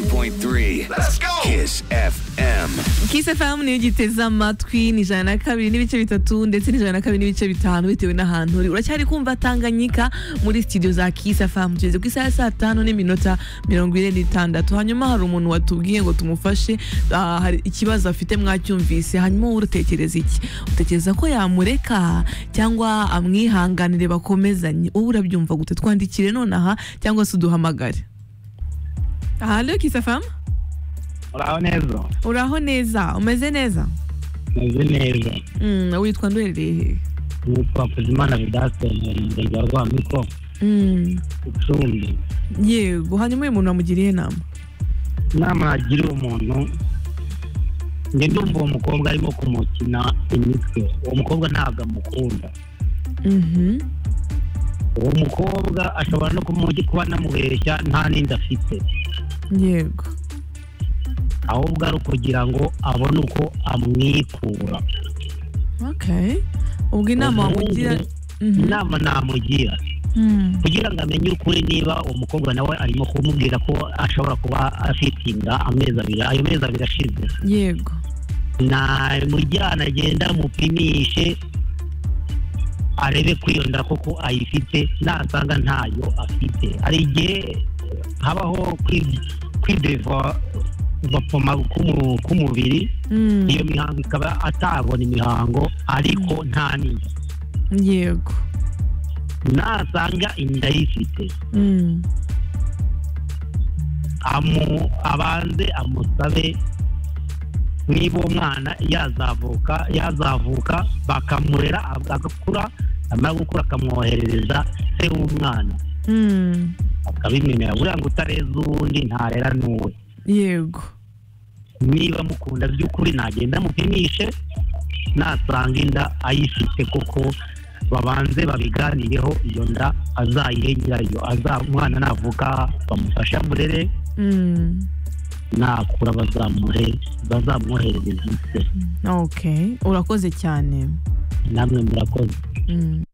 101.3 Kiss FM Kiss FM niyo ugiteze amatwi ni ijana na kabiri n'ibice bitatu ndetse n'ijana na kabiri n'ibice bitanu bitewe n'ahantu uri uracyari kumva Tanganyika muri studio za Kiss FM tugeze ku isaha ya saa tanu n'iminota mirongo ine n'itandatu hanyuma hari umuntu watubwiye ngo tumufashe ah, hari ikibazo afite mwacyumvise hanyuma wowe utekereza iki utekereza ko yamureka cyangwa amwihanganire bakomezanye wowe urabyumva gute twandikire nonaha cyangwa se uduhamagare Halo Kiss FM uraho neza uraho neza umeze neza meze neza Mm, witwa nduherereye hehe nitwa Mpuzimana Vedaste mu murenge wa Rwamiko Mm, Gicumbi yego hanyuma uyu muntu wamugiriye inama inama yagira umuntu njye ndumva uwo mukobwa arimo kumukina imitwe uwo mukobwa ntabwo amukunda Mhm. uwo mukobwa ashobora no kumugi kuba anamubeshya nta n'indi afite yego ahubwo ari ukugira ngo abone uko amwikura okay ubwo inama wamugira Mhm. inama namugira Mm. kugira ngo amenye ukuri niba umukobwa nawe arimo kumubwira ko ashobora kuba afite inda amezi abiri ayo mezi abiri ashize yego namujyana agenda amupimishe arebe ko iyo nda koko ayifite nasanga ntayo afite hari igihe habaho kwi- kwidevapoma k'umu- k'umubiri Mm, iyo mihango ikaba atabona imihango ariko nta n'inda yego nasanga inda yifite Mm, amu abanze amusabe niba umwana yazavuka yazavuka bakamurera agakura amara gukura akamwoherereza se w'umwana mm, akabimemera buriya ngo utareza uwundi ntarera n'uwe yego niba mukunda by'ukuri nagenda amupimishe nasanga inda ayifite koko babanze babiganireho iyo nda azayihe nyirayo aza- umwana navuka bamufashe amurere Mm, nakura bazamuhe bazamwoherereza ise okay urakoze cyane namwe murakoze Mm.